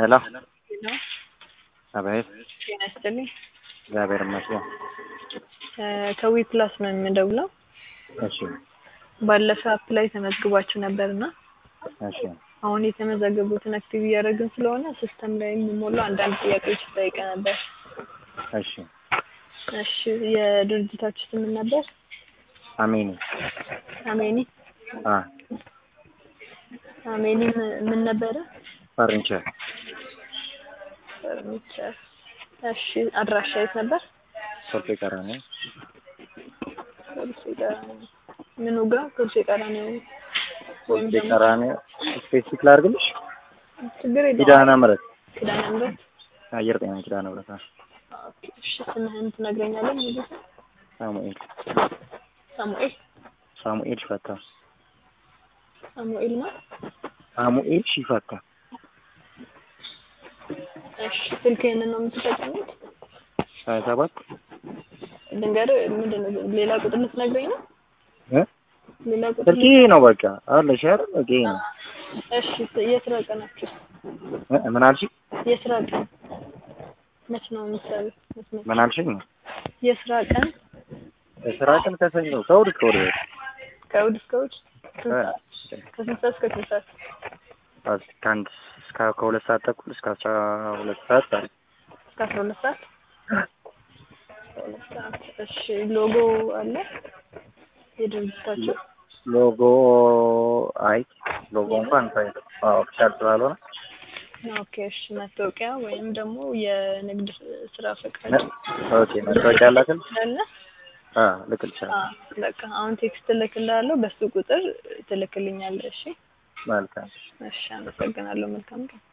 ሄሎ ሄሎ አቤት። ጤና ይስጥልኝ። እግዚአብሔር ይመስገን። ከዊ ፕላስ ነው የምደውለው። እሺ ባለፈ አፕ ላይ ተመዝግባችሁ ነበር እና እሺ አሁን የተመዘገቡትን አክቲቭ እያደረግን ስለሆነ ሲስተም ላይ የሚሞሉ አንዳንድ ጥያቄዎች ጠይቀ ነበር። እሺ እሺ የድርጅታችሁ ስም ምን ነበር? አሜኒ አሜኒ አ አሜኒ ም- ምን ነበረ? ፈርኒቸር ፈርኒቸር። እሺ አድራሻ የት ነበር? ሶልፌ ቀራኒ ኮልፌ ቀራኒዮ። ምኑ ጋር? ኮልፌ ቀራኒዮ ወይም ሶልፌ ደግሞ ቀራኒ ስፔሲፊክ ላድርግልሽ? ችግር የለውም። ኪዳነ ምሕረት ኪዳነ ምሕረት። አየር ጤና ኪዳነ ምሕረት አ ኦኬ፣ እሺ ስምህን ትነግረኛለህ? ሙሉ ስም? ሳሙኤል ሳሙኤል ሳሙኤል ሽፈታ ሳሙኤል ነው። ሳሙኤል ሽፈታ እሺ ስልክህን ነው የምትጠቀሙት? ሀያ ሰባት ልንገርህ፣ ምንድን ነው ሌላ ቁጥር ልትነግረኝ ነው? እ ሌላ ቁጥር ስልኬ ይሄ ነው በቃ አለሽ አይደል? በቃ ይሄ ነው እሺ የስራ ቀናችሁ እ ምን አልሽኝ? የስራ ቀን መች ነው የምትሰሩት? መች ነው? ምን አልሽኝ? የስራ ቀን የስራ ቀን ከሰኞ ከእሑድ እስከ እሑድ በቃ ከእሑድ እስከ እሑድ ስንት እ ሰዓት? ከስንት ሰዓት እስከ ስንት ሰዓት? አስ- ከአንድ እስከ ከሁለት ሰዓት ተኩል እስከ አስራ ሁለት ሰዓት አለ። እስከ አስራ ሁለት ሰዓት ሁለት ሰዓት። እሺ ሎጎ አለ የድርጅታችሁ? ሎጎ አይ ሎጎ እንኳን ሳይ ኦፊሻል ስላልሆነ ኦኬ እሺ መታወቂያ ወይም ደግሞ የንግድ ስራ ፈቃድ ኦኬ መታወቂያ አላትን አለ? አ ልክልሻለሁ። አዎ በቃ አሁን ቴክስት እልክልሃለሁ በሱ ቁጥር ትልክልኛለህ። እሺ መልካም እሺ አመሰግናለሁ። መልካም ቀን